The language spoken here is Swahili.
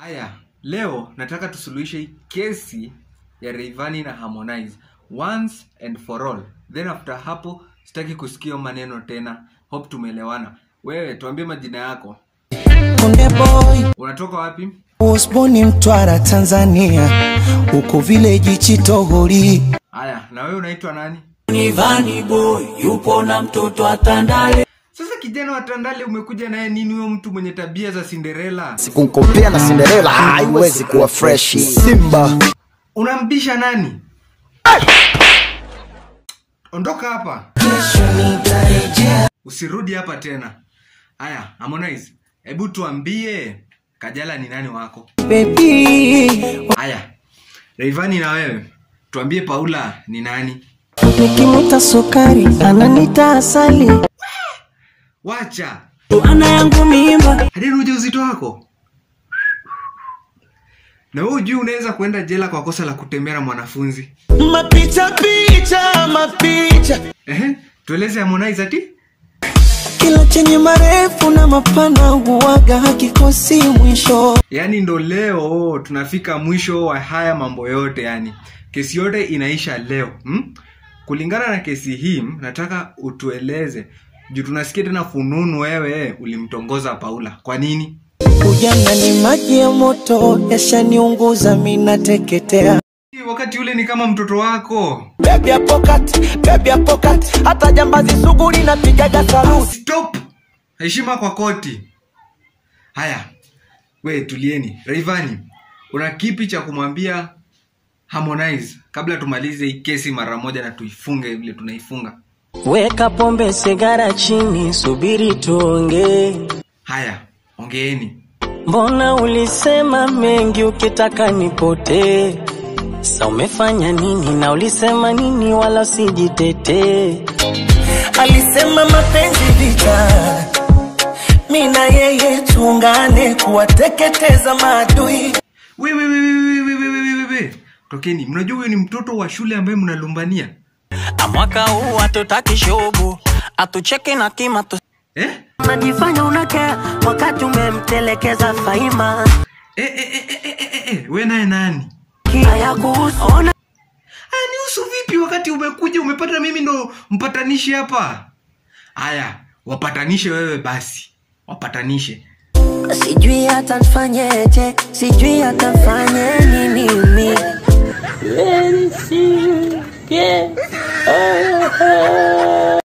Haya, leo nataka tusuluhishe hii kesi ya Rayvanny na Harmonize once and for all. Then after hapo sitaki kusikia maneno tena. Hope tumeelewana. Wewe tuambie majina yako. Konde boy Unatoka wapi? was born in Mtwara, Tanzania, huko village Chitohori. Haya, na wewe unaitwa nani? Ni Vanny Boy yupo na mtoto atandale Sasa kijana wa Tandale umekuja naye nini huyo mtu mwenye tabia za Cinderella? kumkompea na Cinderella haiwezi kuwa freshi. Simba Unambisha nani? Ondoka hapa. Usirudi hapa tena. Haya, Harmonize, hebu tuambie Kajala ni nani wako? Baby, Haya, Rayvanny na wewe, tuambie Paula ni nani? nikimuta sukari ananita asali. Wacha ana yangu mimba hadi uje uzito wako. Na wewe ujui unaweza kuenda jela kwa kosa la kutembea na mwanafunzi. Mapicha picha mapicha, Ehe, tueleze Harmonize ati? kila chenye marefu na mapana huwaga hakikosi mwisho. Yaani ndo leo tunafika mwisho wa haya mambo yote yani. Kesi yote inaisha leo. Hmm? Kulingana na kesi hii, nataka utueleze juu tunasikia tena fununu wewe ulimtongoza Paula. Kwa nini? Ujana ni maji ya moto, yashaniunguza mina teketea. Wakati ule ni kama mtoto wako. Baby ya pocket, baby ya pocket, hata jambazi sugu linapigaga saluti. Stop! Heshima kwa koti. Haya, we tulieni. Rayvanny, una kipi cha kumwambia Harmonize kabla tumalize hii kesi mara moja na tuifunge vile tunaifunga? weka pombe sigara chini subiri tuongee Haya, ongeeni. mbona ulisema mengi ukitaka nipotee sa umefanya nini na ulisema nini wala usijitetee Alisema mapenzi vita, mi na yeye tuungane kuwateketeza maadui. We, we, we, we, we, we, we, we, we, we. Tokeni, mnajua huyo ni mtoto wa shule ambaye mnalumbania Na mwaka huu hatutaki shobu atucheke na kima tu eh? unajifanya unakea wakati umemtelekeza faima Eh, eh, eh, eh, eh, eh, eh. We naye nani? hayakuhusu ona Aya, nihusu vipi wakati umekuja umepata mimi ndo mpatanishi hapa? Haya, wapatanishe wewe basi, wapatanishe. sijui hata nfanyeje sijui hata nfanye nini mi